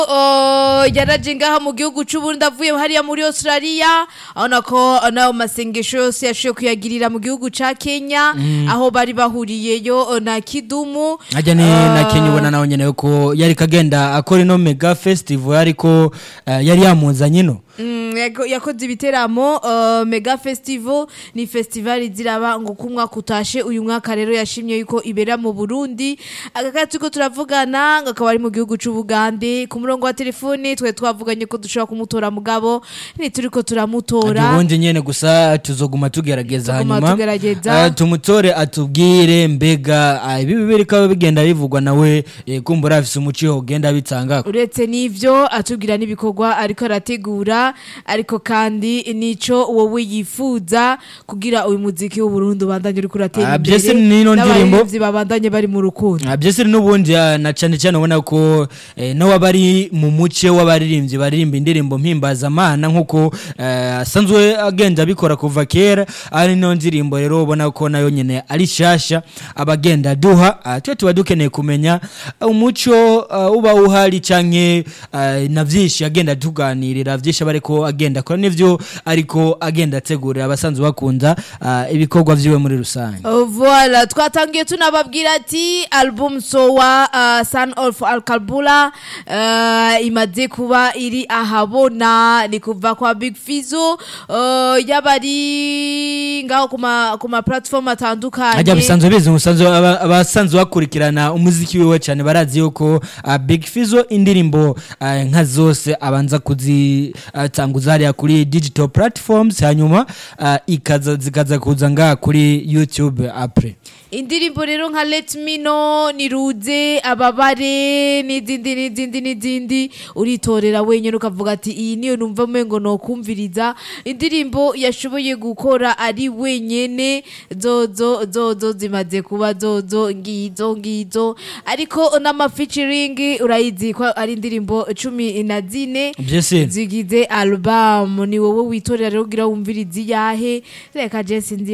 yaraje ngaha mu gihugu c'uburundi avuye hariya muri australia abona ko nayo masengesho yose yashoboye kuyagirira mu gihugu ca kenya aho bari bahuriyeyo na kidumu ajya ni na kenya ubona nawe nyene ko yari kagenda akora ino mega festival ariko eh, yari yamunzanye ino Mm, yako- yakoze ibiteramo uh, mega festival ni festival ziraba ngo kumwaka utashe uyu mwaka rero yashimye yuko ibera mu burundi agakati turiko turavugana ngo akaba ari mu gihugu c'ubugande ku murongo wa telefone twe twavuganye ko dushobora kumutora mugabo ntituriko turamutora ubundi nyene gusa tuzoguma tugerageza Tuguma hanyuma tugerageza. eh, tumutore atubwire mbega ah, ibi bibirika bigenda bivugwa nawe eh, kumbura afise umuco ugenda bitanga uretse n'ivyo atubwira n'ibikorwa ariko arategura ariko kandi nico wowe yifuza kugira uyu muziki w'uburundi ubandanye uriko uratera Ah, imbere byose n'ino ndirimbo- n'abaririmbyi babandanye bari mu rukundo Ah, byose n'ubundi ah, na cyane cyane ubona ko eh, nawe abari mu muce w'abaririmbyi baririmba indirimbo mpimbazamana nk'uko eh, asanzwe agenda abikora kuva kera ari no ndirimbo rero ubona ko nayo nyene ari shasha abagenda duha ah, twe tuba dukeneye kumenya ah, umuco ah, uba uhari canke ah, na vyinshi agenda tuganirira vyinshi aba ariko agenda akora n'ivyo ariko agenda ategurira abasanzwe bakunda ah, ibikorwa vyiwe muri rusange Oh, Voilà, twatangiye tunababwira ati album sowa uh, Son of Alkalbula uh, imaze kuba iri ahabona ni kuva kwa Big Fizzo uh, yabari ngaho kuma kuma platform atandukanye ajya bisanzwe bizi umusanzwe aba- abasanzwe bakurikirana umuziki wiwe cyane barazi yuko uh, Big Fizzo indirimbo uh, nka zose abanza kuzitanguza hariya kuri digital platforms hanyuma uh, ikaza zikaza kuza ngaha kuri YouTube apre indirimbo rero nka Let Me Know niruze ababare n'izindi n'izindi n'izindi uritorera wenyine ukavuga ati iyi niyo numva umengo nokumviriza indirimbo yashoboye gukora ari wenyene zozo zozo zimaze kuba zozo ngizo ngizo ariko n'amafeaturing urayizi ko ari indirimbo cumi na zine byese zigize album ni wowe witorera rero ugira wumviriza iyahe reka je sinzi